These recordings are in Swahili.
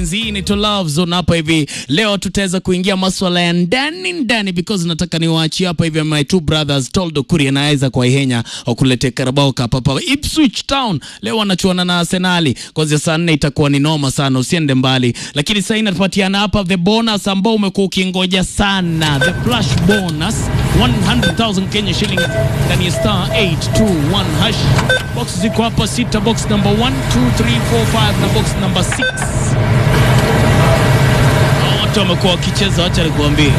mapenzi. Hii ni to love zone hapa hivi. Leo tutaweza kuingia maswala ya ndani ndani, because nataka niwaachie hapa hivi my two brothers Toldo Kuri anaweza kwa Ihenya wakuletea Carabao Cup hapa Ipswich Town. Leo wanachuana na Arsenali kwanzia saa nne, itakuwa ni noma sana, usiende mbali. Lakini sasa inapatiana hapa the bonus ambao umekuwa ukingoja sana, the flash bonus 100,000 Kenya shillings ndani ya star 821 hash. Box ziko hapa sita, box number 1 2 3 4 5 na box number 6. Hao Wote wamekuwa wakicheza, wacha nikuambie.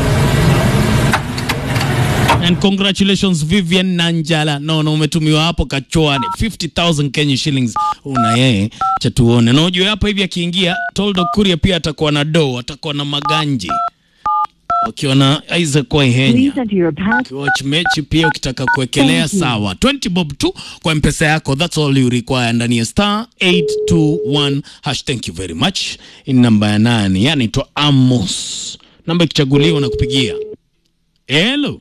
And congratulations Vivian Nanjala. No, no, umetumiwa hapo kachwani 50,000 Kenya shillings. Una yeye cha tuone. Na ujue hapa hivi akiingia Toldo Kuria pia atakuwa na do, atakuwa na maganji. Wakiwa na Isaac Waihenya. Please enter your pass. Watch mechi pia ukitaka kuwekelea Thank you. sawa 20 bob tu kwa mpesa yako that's all you require ndani ya star 821 hash thank you very much in namba ya nane yani to Amos namba ikichaguliwa na kupigia hello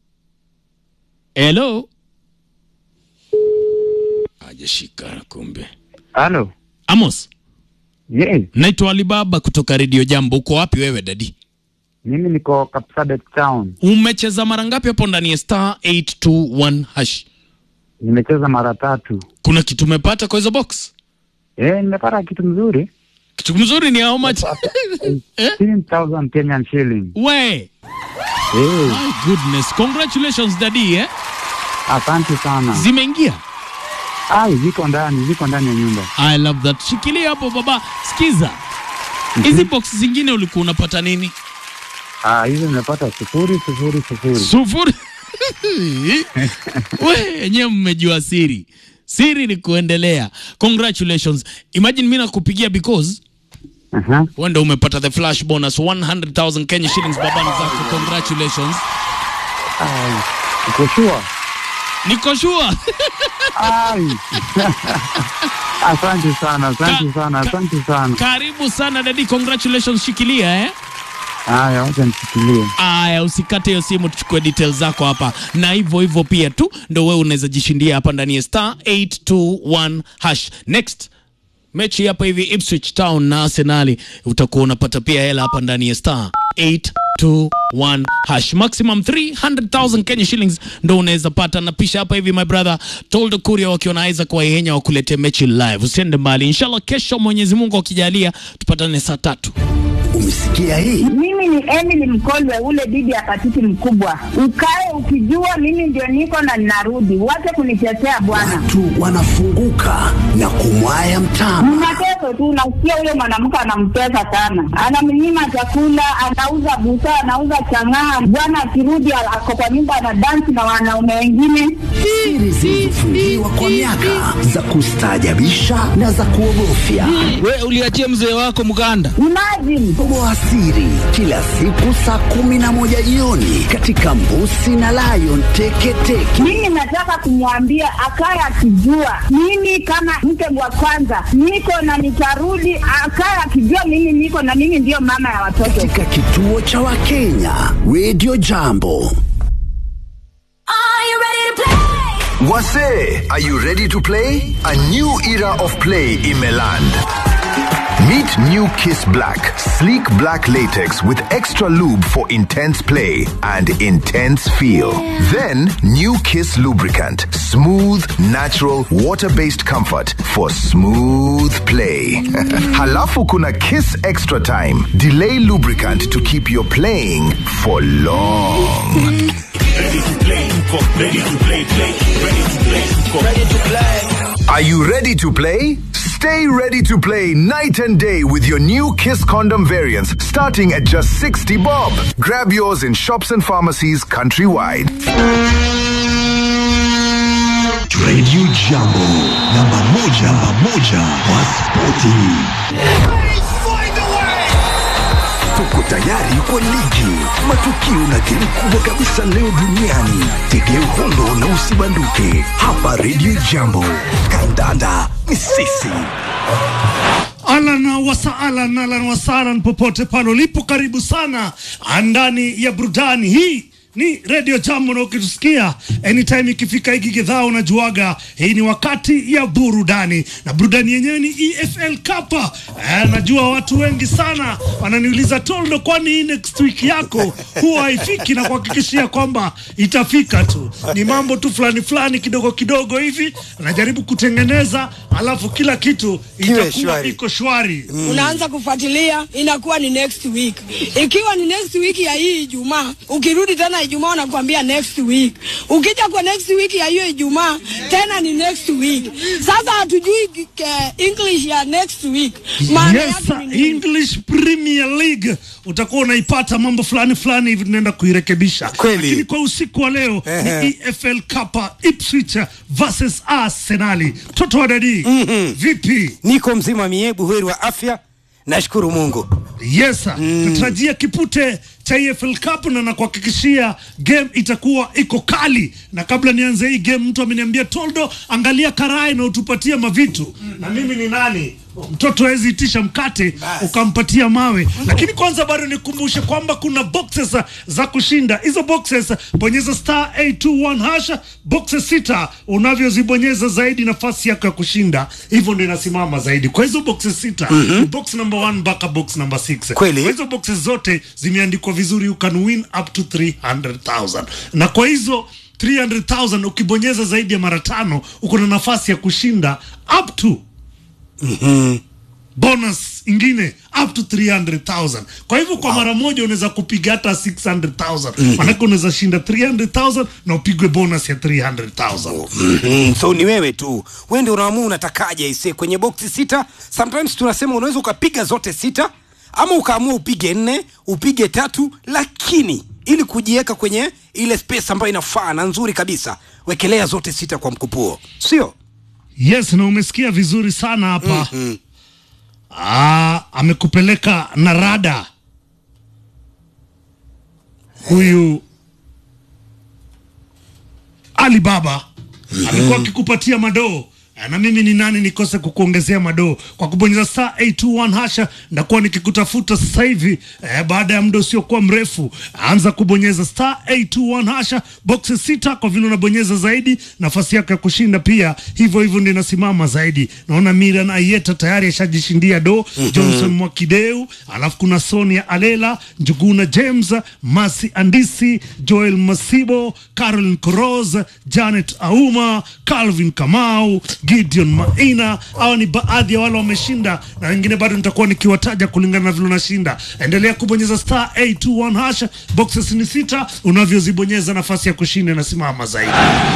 hello hajashika kumbe Halo. Amos Yes, naitwa Alibaba kutoka Radio Jambo uko wapi wewe dadi mimi niko Kapsabet Town. umecheza mara ngapi hapo ndani ya star 821 hash Nimecheza mara tatu. kuna kitu umepata kwa hizo box Eh, nimepata kitu mzuri. kitu mzuri ni how much Eh? 15,000 Kenyan shilling. we Eh, my goodness congratulations daddy eh? asante sana. zimeingia Ai, ziko ndani, ziko ndani ya nyumba. i love that shikilia hapo baba sikiza hizi box zingine ulikuwa unapata nini Ah, hizo nimepata sufuri sufuri sufuri. sufuri we enyewe mmejua siri siri ni kuendelea congratulations imagine mi nakupigia because Aha. wewe ndio umepata the flash bonus 100000 kenya shillings babani zako congratulations Ai, uko sure? niko sure Ai. asante sana, asante Ka- sana, ka- asante sana. karibu sana dadi congratulations shikilia eh Haya, wacha nishikilie. Aya, usikate hiyo simu, tuchukue details zako hapa, na hivyo hivyo pia tu ndo wewe unaweza jishindia hapa ndani ya star 821 hash. Next mechi hapa hivi Ipswich Town na Arsenali, utakuwa unapata pia hela hapa ndani ya star 821 hash. Maximum 300,000 Kenya shillings ndo unaweza pata, na pisha hapa hivi my brother Toldo Kuria wakiwa na Isaac Waihenya wakuletee mechi live. Usiende mbali, inshallah kesho Mwenyezi Mungu akijalia tupatane saa tatu. Umesikia hii? Mimi ni Emily Mkolwe, ule bibi ya patiti mkubwa. Ukae ukijua mimi ndio niko na ninarudi, wache kunitetea bwana. Watu wanafunguka na kumwaya mtama. Mnateso tu, nasikia huyo mwanamke anamtesa sana, anamnyima chakula, anauza busaa, anauza chang'aa. Bwana akirudi ako kwa nyumba anadansi na wanaume wengine. Siri zilizofungiwa kwa miaka za kustaajabisha na za kuogofya. We uliachia mzee wako mganda. Imagine Toboa siri kila siku saa kumi na moja jioni katika Mbusi na Lion Teketeke. mimi nataka kumwambia akaye akijua mimi kama mke wa kwanza niko na nitarudi, akaye akijua mimi niko na mimi ndiyo mama ya watoto. Katika kituo cha Wakenya Radio Jambo. Wase, are you ready to play? A new era of play in Meland. Meet new Kiss Black, sleek black latex with extra lube for intense play and intense feel. Then, new Kiss lubricant, smooth, natural, water-based comfort for smooth play. Halafu kuna Kiss Extra Time, delay lubricant to keep your playing for long. Are you ready to play? Stay ready to play night and day with your new Kiss condom variants starting at just 60 bob. Grab yours in shops and pharmacies countrywide. Radio Jambo, namba moja, namba moja kwa spoti. Tuko tayari kwa ligi, matukio na game kubwa kabisa leo duniani. Tegea uhondo na usibanduke hapa Radio Jambo. Kandanda ni sisi. Alan wasaalan, alan wasalan, popote pale ulipo, karibu sana ndani ya burudani hii ni Radio Jambo na ukitusikia anytime ikifika hiki kidhaa unajuaga hii ni wakati ya burudani na burudani yenyewe ni EFL Cup. Eh, najua watu wengi sana wananiuliza Toldo, kwani hii next week yako huwa haifiki na kuhakikishia kwamba itafika tu. Ni mambo tu fulani fulani kidogo kidogo hivi najaribu kutengeneza, alafu kila kitu itakuwa shwari. iko shwari. unaanza kufuatilia inakuwa ni next week. Ikiwa ni next week ya hii Ijumaa, ukirudi tena Ijumaa wanakuambia next week. Ukija kwa next week ya hiyo Ijumaa tena ni next week. Sasa hatujui eh, English ya next week maana Yes, yake ni nini? English Premier League utakuwa unaipata mambo fulani fulani hivi tunaenda kuirekebisha. Kweli. Lakini kwa usiku wa leo Ehe. ni EFL Cup Ipswich versus Arsenal. Toto wa dadi. Vipi? niko mzima mie buheri wa afya nashukuru mungu Yes, tutarajia kipute cha EFL Cup na nakuhakikishia game itakuwa iko kali. Na kabla nianze hii game, mtu ameniambia Toldo, angalia karai na utupatie mavitu. Na mimi ni nani? Mtoto hawezi itisha mkate ukampatia mawe. Lakini kwanza bado nikumbushe kwamba kuna boxes za kushinda. Hizo boxes bonyeza star 821 hash, boxes sita unavyozibonyeza zaidi nafasi yako ya kushinda hivyo ndio inasimama zaidi. Kwa hizo boxes sita, box number 1 mpaka box number 6. Kweli. Kwa hizo boxes zote zimeandikwa vizuri, you can win up to 300,000 na kwa hizo 300,000 ukibonyeza zaidi ya mara tano uko na nafasi ya kushinda up to bonus ingine up to 300,000. Kwa hivyo kwa mara moja unaweza kupiga hata 600,000. Manake unaweza shinda 300,000 na upigwe bonus ya 300,000. mm, so ni wewe tu wende unaamua unatakaje ise kwenye boksi sita sometimes tunasema unaweza ukapiga zote sita ama ukaamua upige nne upige tatu lakini ili kujiweka kwenye ile space ambayo inafaa na nzuri kabisa wekelea zote sita kwa mkupuo sio Yes, na umesikia vizuri sana hapa. Ah, amekupeleka na rada huyu Alibaba amekuwa akikupatia madoo na mimi ni nani nikose kukuongezea madoo kwa kubonyeza star 821 hasha ndakuwa nikikutafuta sasa hivi eh, baada ya muda usiokuwa mrefu anza kubonyeza star 821 hasha boxi sita kwa vile unabonyeza zaidi nafasi yako ya kushinda pia hivyo hivyo ndio inasimama zaidi naona Mira na Ayeta tayari ashajishindia do Johnson Mwakideu alafu kuna Sonia Alela Njuguna James Masi Andisi Joel Masibo Caroline Koroz Janet Auma Calvin Kamau Gideon Maina hawa ni baadhi ya wale wameshinda na wengine bado nitakuwa nikiwataja kulingana na vile unashinda endelea kubonyeza star 821 hash boxes ni sita unavyozibonyeza nafasi ya kushinda inasimama zaidi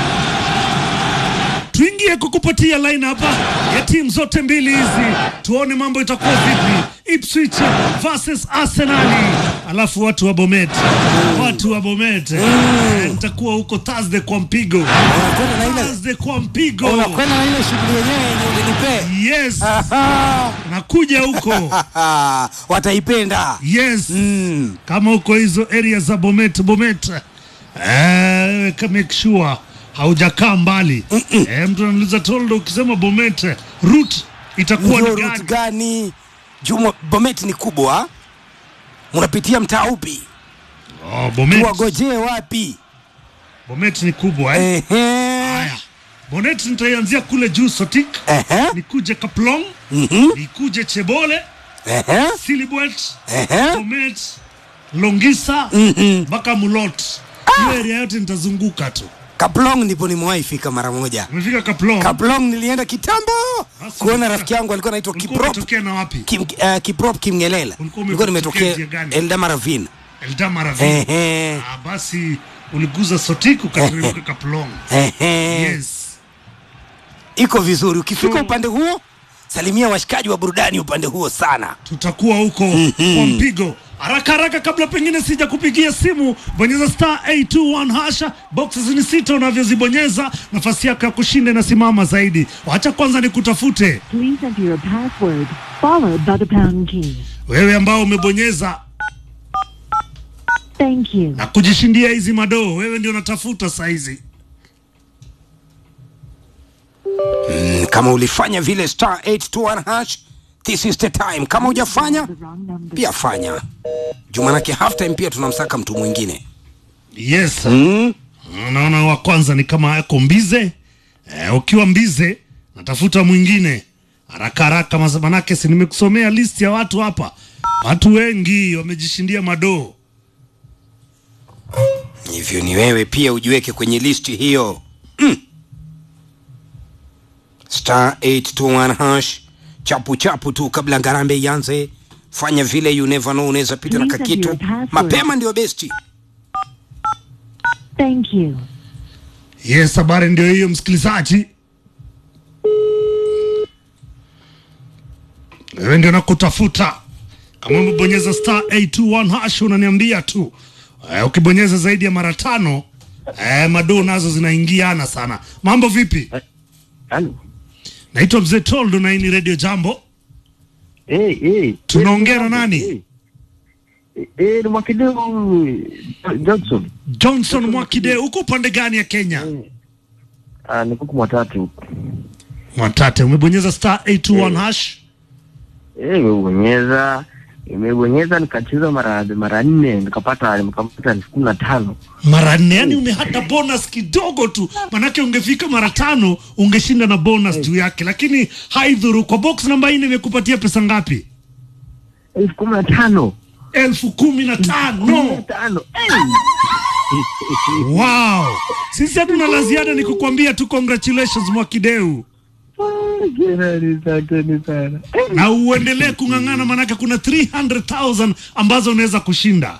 tuingie kukupatia line hapa ya timu zote mbili hizi, tuone mambo itakuwa vipi. Ipswich versus Arsenal, alafu watu wa Bomet, watu wa Bomet Eh, nitakuwa huko Thursday kwa mpigo, unakwenda na ile Thursday kwa mpigo. unakwenda na ile shughuli yenyewe yenye ulinipee Yes, Aha. nakuja huko. wataipenda Yes, mm. kama huko hizo area za Bomet, Bomet eh, ka- make sure haujakaa mbali eh, mtu anauliza Toldo, ukisema Bomet route itakuwa ndio ni route gani? gani juma bomet ni kubwa unapitia mtaa upi Oh, Bomet, tuwagojee wapi Bomet ni kubwa eh. Ehe. Haya, Bonet nitaianzia kule juu Sotik, Ehe. nikuje Kaplong, Mhm. nikuje Chebole, Ehe. Silibwet, Ehe. Bomet, Longisa Mhm. mpaka Mulot. Hiyo area yote nitazunguka tu. kaplong ndipo nimewahi fika mara moja Umefika Kaplong? kaplong nilienda kitambo Basi kuona ulikuwa- rafiki yangu alikuwa anaitwa Ulikuwa kiprop umetokea na wapi? Kim, uh, kiprop kimngelela Ulikuwa nilikuwa umetokea nimetokea njia gani? eldama ravine Eldama Ravine. Ehe. Ah, basi uliguza Sotik ukateremka Kaplong. Ehe. Yes. iko vizuri ukifika So- upande huo salimia washikaji wa burudani upande huo sana tutakuwa huko kwa mpigo haraka haraka kabla pengine sija kupigia simu bonyeza star 821 hasha boxes ni sita unavyozibonyeza nafasi yako ya kushinda inasimama zaidi wacha kwanza nikutafute Please enter your password, followed by the pound key. wewe ambao umebonyeza Thank you. na kujishindia hizi madoo wewe ndio natafuta saizi Mm, kama ulifanya vile star 821 hash this is the time kama hujafanya The wrong number. pia fanya juu manake half time pia tunamsaka mtu mwingine Yes. Mm. Naona wa kwanza ni kama yako mbize. Eh, ukiwa mbize natafuta mwingine haraka haraka, mas- manake si nimekusomea list ya watu hapa. Watu wengi wamejishindia madoo. hivyo ni wewe pia ujiweke kwenye listi hiyo mm. star 821 hash chapu chapu tu kabla ngarambe ianze fanya vile you never know unaweza pita na Please enter kakitu your password. mapema ndio besti Thank you. Yes, habari ndio hiyo msikilizaji. Wewe ndio nakutafuta. Kama umebonyeza star 821 hash unaniambia tu. Eh, ukibonyeza zaidi ya mara tano eh, madoo nazo zinaingiana sana. Mambo vipi? Halo. Naitwa Mzee Toldo na hii ni Radio Jambo. Eh, eh. Tunaongea na nani? Eh, eh, ni Mwakideu Johnson. Johnson Mwakide, uko upande gani ya Kenya? Ah, ni kuku mwatatu. Mwatate, umebonyeza star 821 hash. Eh, imebonyeza imebonyeza nikacheza mara mara nne nikapata nikapata elfu kumi na tano. mara nne yani umehata bonus kidogo tu manake ungefika mara tano ungeshinda na bonus juu yake lakini haidhuru kwa box namba nne imekupatia pesa ngapi elfu kumi na tano elfu kumi na kumi na tano tano. wow sisi hatuna la ziada ni kukwambia tu congratulations mwakideu Asante sana. na uendelee kung'ang'ana manake kuna 300000 ambazo unaweza kushinda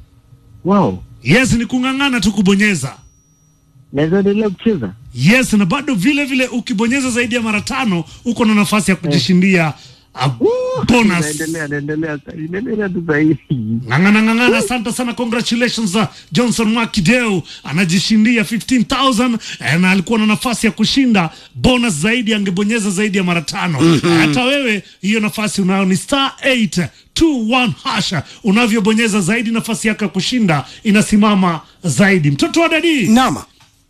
Wow. yes ni kung'ang'ana tu kubonyeza Naweza endelea kucheza? yes na bado vile vile ukibonyeza zaidi ya mara tano uko na nafasi ya kujishindia a bonus Naendelea naendelea naendelea tu sahihi. ng'ang'ana ng'ang'ana asante sana congratulations uh, johnson mwakideu anajishindia 15000 eh, na alikuwa na nafasi ya kushinda bonus zaidi angebonyeza zaidi ya mara tano Mhm. hata wewe hiyo nafasi unayo ni star 821 hasha unavyobonyeza zaidi nafasi yako ya kushinda inasimama zaidi mtoto wa dadi nama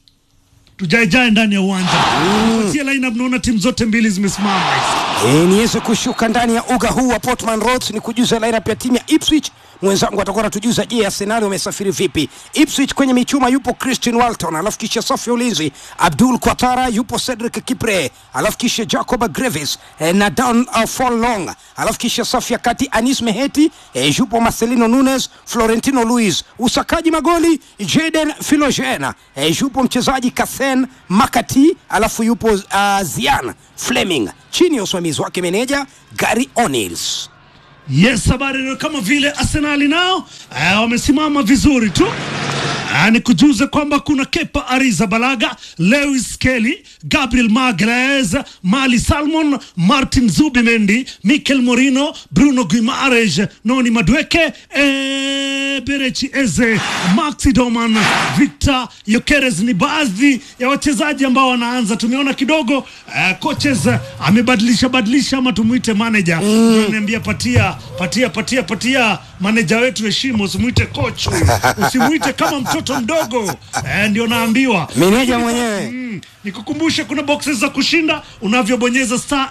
tujaejae ndani ya uwanja kupatia lineup naona timu zote mbili zimesimama E, niweze kushuka ndani ya uga huu wa Portman Road ni kujuza lineup ya timu ya Ipswich. Mwenzangu atakuwa anatujuza je, Arsenal wamesafiri vipi. Ipswich kwenye michuma yupo Christian Walton, alafu kisha safu ya ulinzi Abdul Kwatara, yupo Cedric Kipre, alafu kisha Jacob Greves eh, na Dan uh, Forlong, alafu kisha safu ya kati Anis Meheti eh, yupo Marcelino Nunes, Florentino Luis, usakaji magoli Jaden Philogena eh, yupo mchezaji Kasen Makati, alafu yupo uh, Zian Fleming chini ya usimamizi wake meneja Gary O'Neills. Yes, habari ndio kama vile Arsenali nao eh, wamesimama vizuri tu. Ah, ni kujuze kwamba kuna Kepa Arrizabalaga, Lewis Kelly, Gabriel Magalhaes, Mali Salmon, Martin Zubimendi, Mikel Morino, Bruno Guimaraes, Noni Madueke, eh, Berechi Eze, Maxi Doman, Victor Yokeres ni baadhi ya wachezaji ambao wanaanza. Tumeona kidogo eh, coaches eh, amebadilisha badilisha ama tumuite manager mm. Niambia patia patia patia patia manager wetu heshima, usimuite coach, huyu. usimuite kama mtoto mdogo eh, ndio naambiwa Meneja mwenyewe. Mm, nikukumbushe kuna boxes za kushinda unavyobonyeza star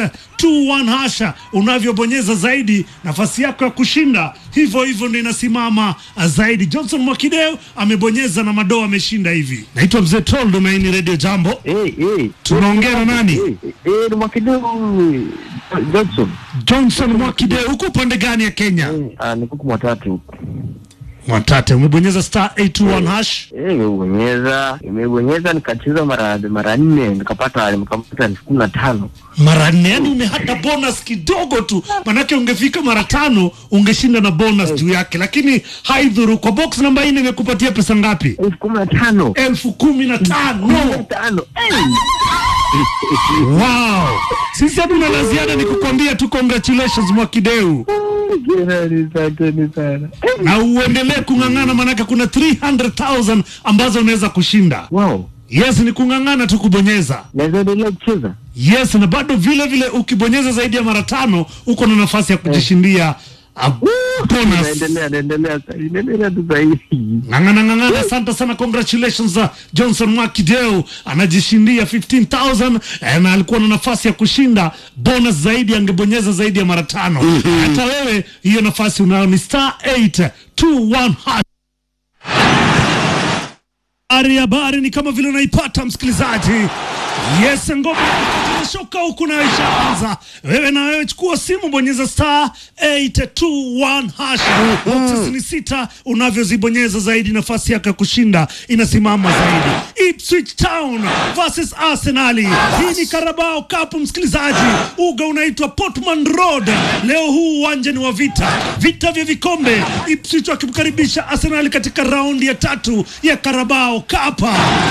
821 hasha unavyobonyeza zaidi nafasi yako ya kushinda hivyo hivyo ndio inasimama ah, zaidi johnson mwakideu amebonyeza na madoa ameshinda hivi naitwa mzee toldo na hii ni radio jambo Eh, eh. tunaongea na nani Eh, eh, ni Mwakideu Johnson. johnson mwakideu huko upande gani ya kenya Ah, ni kuku mwatatu. mwatate umebonyeza star 821 hash Eh, imebonyeza imebonyeza nikacheza mara mara nne nikapata nikapata elfu kumi na tano. mara nne yani umehata bonus kidogo tu manake ungefika mara tano ungeshinda na bonus juu yake lakini haidhuru kwa box namba nne imekupatia pesa ngapi elfu kumi na tano elfu kumi na tano tano. wow sisi hatuna la ziada ni kukwambia tu congratulations mwakideu Asante sana. na uendelee kung'ang'ana manake kuna 300000 ambazo unaweza kushinda wow. yes ni kung'ang'ana tu kubonyeza naweza endelea kucheza yes na bado vile vile ukibonyeza zaidi ya mara tano uko na nafasi ya kujishindia a bonus naendelea naendelea naendelea tu sahihi ng'ang'ana ng'ang'ana asante sana congratulations uh, johnson mwakideu anajishindia 15000 eh, na alikuwa na nafasi ya kushinda bonus zaidi angebonyeza zaidi ya mara tano hata wewe hiyo nafasi unayo ni star 821 hash Habari habari ni kama vile unaipata msikilizaji. Yes, ngoma imeshoka huku na ishaanza. Wewe na wewe chukua simu, bonyeza star 821 hash. Boxes ni sita, unavyozibonyeza zaidi nafasi yako ya kushinda inasimama zaidi. Ipswich Town versus Arsenal. Hii ni Carabao Cup msikilizaji. Uga unaitwa Portman Road. Leo huu uwanja ni wa vita, vita vya vikombe. Ipswich wakimkaribisha Arsenal katika raundi ya tatu ya Carabao Cup.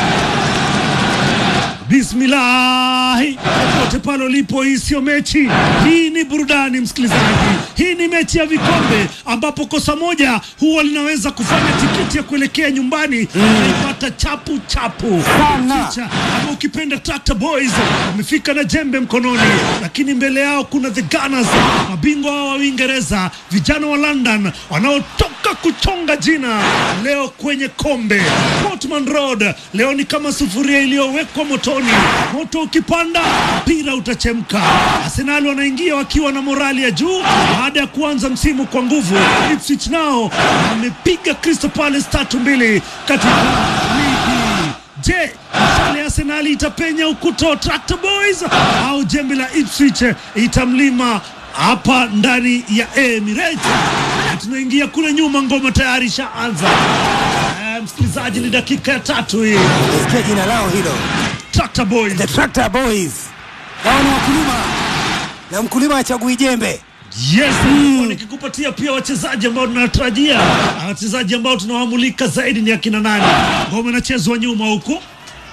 Bismillahi, popote pale ulipo, hii sio mechi, hii ni burudani msikilizaji. Hii ni mechi ya vikombe ambapo kosa moja huwa linaweza kufanya tiketi ya kuelekea nyumbani unaipata chapu chapu Picha, ama ukipenda Tractor Boys wamefika na jembe mkononi, lakini mbele yao kuna the Gunners, mabingwa wa Uingereza, vijana wa London wanaotoka kuchonga jina leo kwenye kombe. Portman Road leo ni kama sufuria iliyowekwa motoni, moto ukipanda mpira utachemka. Arsenal wanaingia wakiwa na morali ya juu baada ya kuanza msimu kwa nguvu. Ipswich nao wamepiga Crystal Palace tatu mbili katika ligi. Je, mshale ya Arsenali itapenya ukuta wa Tractor Boys au jembe la Ipswich itamlima hapa ndani ya Emirates? Na tunaingia kule nyuma, ngoma tayari ishaanza. Eh, msikilizaji, ni dakika ya tatu hii. Sikia jina lao hilo, Tractor Boys. The Tractor Boys. Hao ni wakulima na mkulima hachagui jembe. Yes, nilikuwa nikikupatia pia wachezaji ambao tunatarajia, na wachezaji ambao tunawamulika zaidi ni akina nani. Ngoma inachezwa nyuma huku,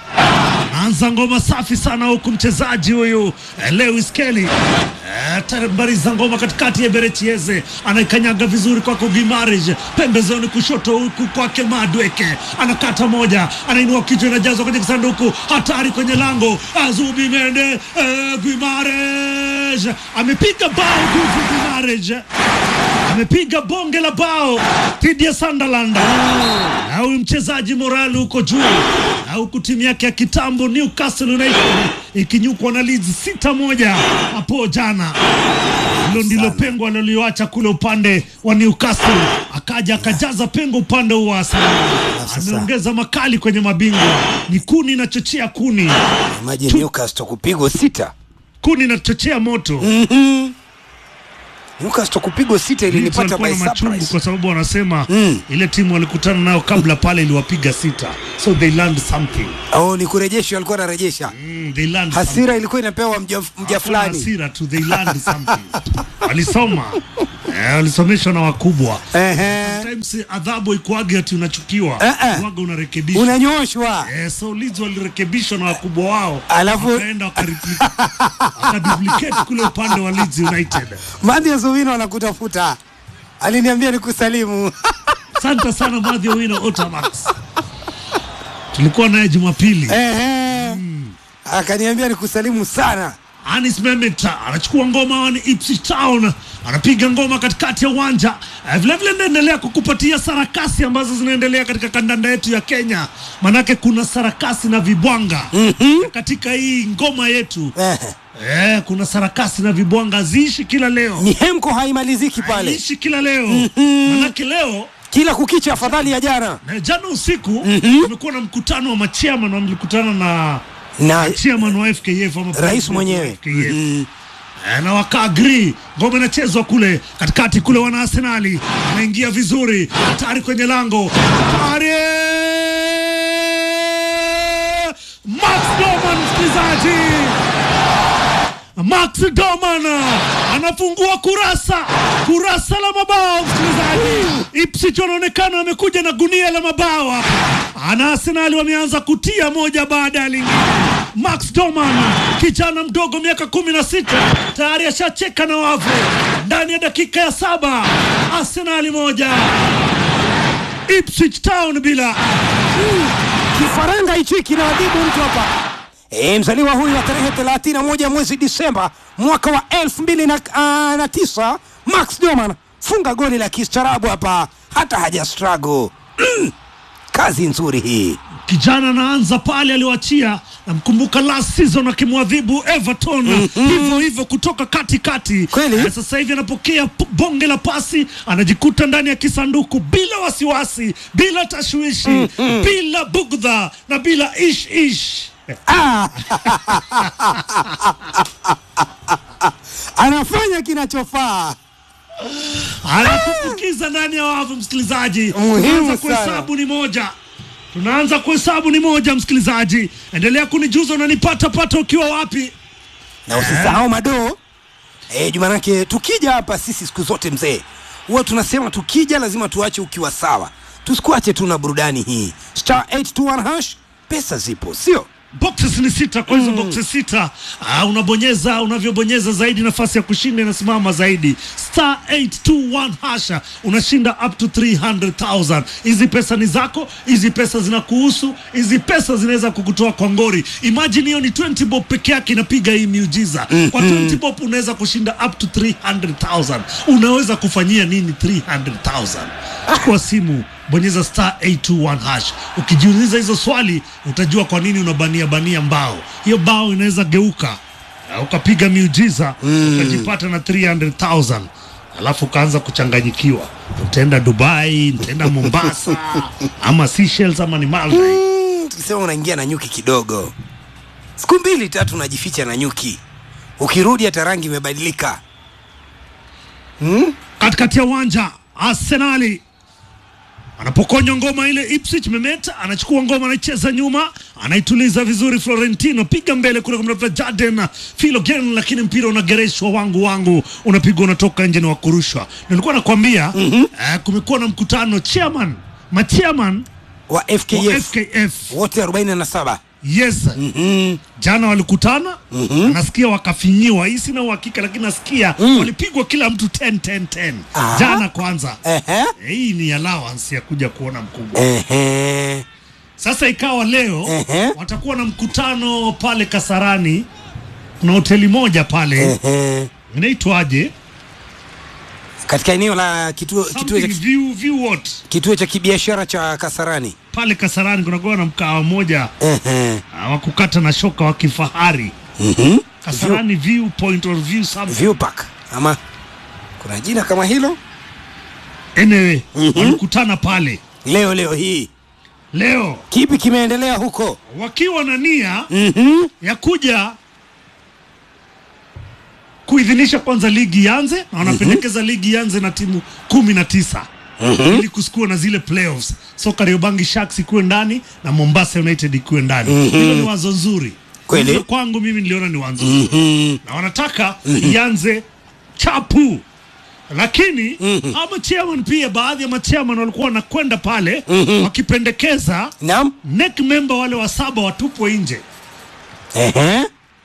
naanza ngoma safi sana huku, mchezaji huyu eh, Lewis Kelly eh, tambariza ngoma katikati ya Berechieze, anaikanyaga vizuri kwako Gimarij, pembezoni kushoto huku kwake Madweke, anakata moja, anainua kichwa, inajazwa kwenye kisanduku, hatari kwenye lango, Azubi Mende eh, Gimarij amepiga bao nguvu, Gimarij amepiga bonge la bao dhidi ya Sunderland. Na huyu mchezaji morali huko juu, na huku timu yake ya kitambo Newcastle United ikinyukwa na Leeds sita moja hapo jana. Hilo ndilo pengo aliloliacha kule upande wa Newcastle, akaja akajaza pengo upande huu wa Arsenal. Ameongeza makali kwenye mabingwa, ni kuni inachochea kuni, Maji Newcastle kupigwa sita. kuni inachochea moto. Mhm. Newcastle kupigwa sita Leeds ilinipata walikuwa by na machungu surprise. kwa sababu wanasema ile timu walikutana nayo kabla pale iliwapiga sita, so they learned something. Oh, ni kurejesha, walikuwa wanarejesha. Mm, they learned Hasira ilikuwa inapewa mja, mja Hakuna fulani. hasira tu, they learned something. Walisoma eh, walisomeshwa na wakubwa. Sometimes adhabu ikuage ati unachukiwa, Eh, eh. waga unarekebishwa, Unanyoshwa. Eh, so Leeds walirekebishwa na wakubwa wao, Alafu- wakaenda wakarepli- wakaduplicate kule upande wa Leeds United. Madhi ya Zuwino anakutafuta. Aliniambia nikusalimu. Asante sana Madhi Owino Otamax, tulikuwa naye Jumapili. Ehe. Akaniambia nikusalimu sana. Anis Memeta anachukua ngoma ni Ipswich Town, anapiga ngoma katikati ya uwanja. Eh, Vilevile naendelea kukupatia sarakasi ambazo zinaendelea katika kandanda yetu ya Kenya, manake kuna sarakasi na vibwanga katika hii ngoma yetu. Eh, kuna sarakasi na vibwanga ziishi kila leo, Ni hemko haimaliziki pale. ziishi kila leo, manake leo Kila kukicha afadhali ya jana. na jana usiku kumekuwa na mkutano wa machairman, wamelikutana na Na chairman wa FKF ama rais president wa mwenyewe. FKF. Mhm. Eh, na waka agree ngoma inachezwa kule katikati kule, wana Arsenali anaingia vizuri, hatari kwenye lango, hatari Max Doman, msikilizaji Max Doman anafungua kurasa kurasa la mabao msikilizaji. Ipswich wanaonekana wamekuja na gunia la mabao hapa, ana Arsenali wameanza kutia moja baada ya lingine. Max Doman kijana mdogo miaka kumi na sita tayari ashacheka na wavu ndani ya dakika ya saba. Arsenali moja Ipswich Town bila kifaranga hichi kinaadhibu mtu hapa. E, mzaliwa huyu wa tarehe 31 mwezi Disemba mwaka wa 2009 Max Doman funga goli la kistaarabu hapa, hata haja struggle. Mm, kazi nzuri hii. kijana anaanza pale aliwachia namkumbuka last season akimwadhibu Everton hivyo hivyo kutoka katikati kati. Sasa hivi anapokea p- bonge la pasi, anajikuta ndani ya kisanduku bila wasiwasi, bila tashwishi, bila bugdha na bila ish ish. anafanya kinachofaa anakufukiza ndani ya wavu msikilizaji Muhimu tunaanza sana. kuhesabu ni moja tunaanza kuhesabu ni moja msikilizaji endelea kunijuza unanipata pata ukiwa wapi na usisahau madoo eh, jumanake tukija hapa sisi siku zote mzee huwa tunasema tukija lazima tuache ukiwa sawa tusikuache tu na burudani hii star 821 hash pesa zipo sio boxes ni sita kwa hizo boxes sita ah, unabonyeza unavyobonyeza zaidi nafasi ya kushinda inasimama zaidi star 821 hasha unashinda up to 300000 hizi pesa ni zako hizi pesa zinakuhusu hizi pesa zinaweza kukutoa kwa ngori imagine hiyo ni 20 bob peke yake inapiga hii miujiza kwa 20 bob unaweza kushinda up to 300000 unaweza kufanyia nini 300000 chukua simu bonyeza star 821 hash ukijiuliza hizo swali utajua kwa nini unabania bania mbao hiyo bao inaweza geuka na ukapiga miujiza ukajipata na 300000 alafu ukaanza kuchanganyikiwa utaenda dubai utaenda mombasa ama Seychelles ama ni malta mm, tukisema unaingia na nyuki kidogo siku mbili tatu unajificha na nyuki ukirudi hata rangi imebadilika hmm? katikati ya uwanja arsenali anapokonywa ngoma ile Ipswich Mehmet anachukua ngoma anaicheza nyuma anaituliza vizuri Florentino piga mbele kule kumtafuta Jaden Filogen lakini mpira unagereshwa wangu wangu unapigwa unatoka nje ni wa kurushwa nilikuwa nakwambia eh, kumekuwa na mkutano chairman machairman wa FKF, wa FKF. wote 47 yes jana walikutana nasikia wakafinyiwa hii sina uhakika lakini nasikia walipigwa kila mtu 10 10 10 Aha. jana kwanza Ehe. Eh, hii ni allowance ya kuja kuona mkubwa Ehe. sasa ikawa leo Ehe. watakuwa na mkutano pale Kasarani kuna hoteli moja pale Ehe. inaitwaje katika eneo la kituo, kituo, Something cha, view, view what kituo cha kibiashara cha Kasarani pale Kasarani kunakuwa na mkawa moja Ehe. ah, wa kukata na shoka wa kifahari Mhm. Kasarani view point or view something View Park ama kuna jina kama hilo anyway walikutana pale leo leo hii leo kipi kimeendelea huko wakiwa na nia Mhm. ya kuja kuidhinisha kwanza ligi ianze na wanapendekeza ligi ianze na timu kumi na tisa ili kusikuwa na zile playoffs so Kariobangi Sharks ikuwe ndani na Mombasa United ikuwe ndani hilo ni wazo nzuri Kweli. Hilo kwangu mimi niliona ni wazo nzuri na wanataka ianze chapu lakini ama chairman pia baadhi ya machairman walikuwa wanakwenda pale wakipendekeza Naam. neck member wale wa saba watupwe nje Ehe.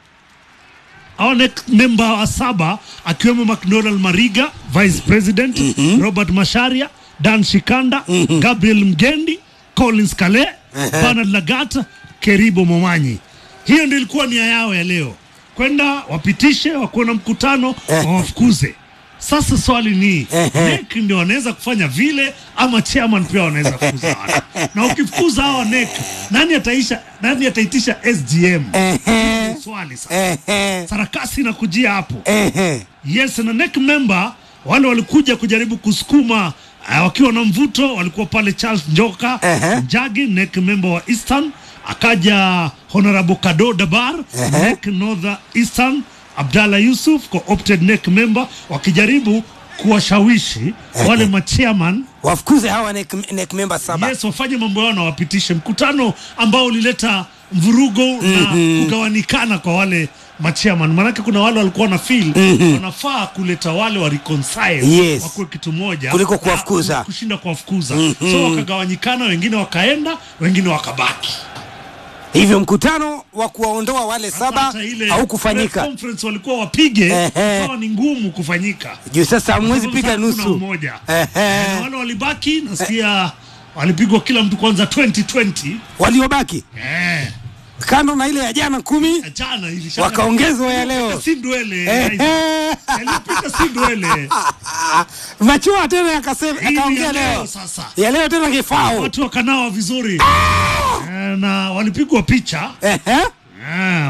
au neck member wa saba akiwemo McDonald Mariga vice president Robert Masharia Dan Shikanda Gabriel Mgendi Collins Kale Bernard Lagata Keribo Momanyi hiyo ndio ilikuwa nia yao ya leo kwenda wapitishe wakuwe na mkutano wawafukuze sasa swali ni NEC ndio wanaweza kufanya vile ama chairman pia wanaweza kufukuza watu na ukifukuza hawa NEC nani ataisha nani ataitisha SGM Ehe. swali sasa Ehe. sarakasi inakujia hapo Ehe. yes na neck member wale walikuja kujaribu kusukuma uh, wakiwa na mvuto walikuwa pale Charles Njoka Ehe. Njagi neck member wa Eastern akaja Honorable Kado Dabar Ehe. neck North Eastern Abdallah Yusuf co-opted neck member wakijaribu kuwashawishi wale machairman wafukuze hawa neck, neck member saba yes wafanye mambo yao na wapitishe mkutano ambao ulileta mvurugo na kugawanikana kwa wale machairman maanake kuna wale walikuwa na feel wanafaa kuleta wale wa reconcile Yes. wakuwe kitu moja Kuliko na kuwafukuza. kushinda kuwafukuza so wakagawanyikana wengine wakaenda wengine wakabaki hivyo mkutano wa kuwaondoa wale saba Hata ile press haukufanyika conference walikuwa wapige Ehe. sawa ni ngumu kufanyika juu sasa hamwezi Sababu piga sasa kuna nusu umoja Ehe. Na wale walibaki nasikia walipigwa kila mtu kwanza 2020 waliobaki eh kando na ile ya jana kumi jana hivi shaka- Wakaongezwa ya leo. si ndwele Ehe. yalipita si ndwele machua tena yakasema Hii ni akaongea ya leo leo sasa ya leo tena kifao watu wakanawa vizuri Eh, na walipigwa picha Ehe.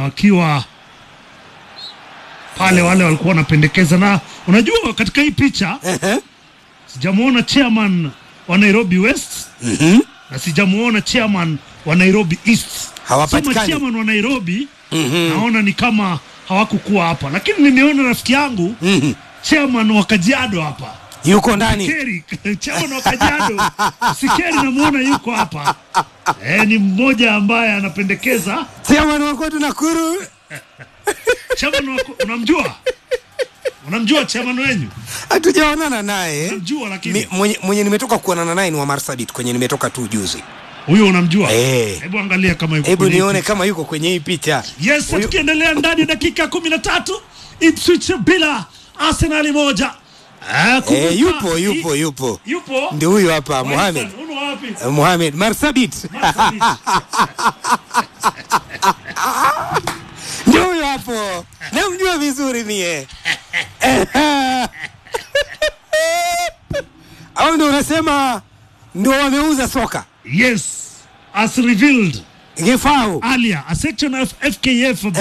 wakiwa pale, wale walikuwa wanapendekeza, na unajua katika hii picha sijamuona chairman wa Nairobi West na sijamuona chairman wa Nairobi East. Hawapatikani. Sema chairman wa Nairobi naona ni kama hawakukuwa hapa, lakini nimeona rafiki yangu chairman wa Kajiado hapa yuko ndani Sikeri, chairman wa Kajiado Sikeri namuona yuko hapa eh, ni mmoja ambaye anapendekeza chairman wa kwetu Nakuru chairman wa, unamjua unamjua chairman wenyu hatujaonana naye unamjua lakini Mi- mwenye, mwenye nimetoka kuonana naye ni wa Marsabit kwenye nimetoka tu juzi huyo unamjua Eh. hebu angalia kama yuko hebu kwenye hii nione kama yuko kwenye hii picha Yes, Huyo- tukiendelea ndani ya dakika kumi na tatu Ipswich bila Arsenali moja. Ah, kumbuka- eh, yupo yupo yupo yupo ndio huyo hapa Mohamed Western, uno wapi? Eh, Mohamed Marsabit Marsabit. ndio huyo hapo namjua vizuri mie au ndio unasema ndio wameuza soka Yes, as revealed Gefau earlier, a section of FKF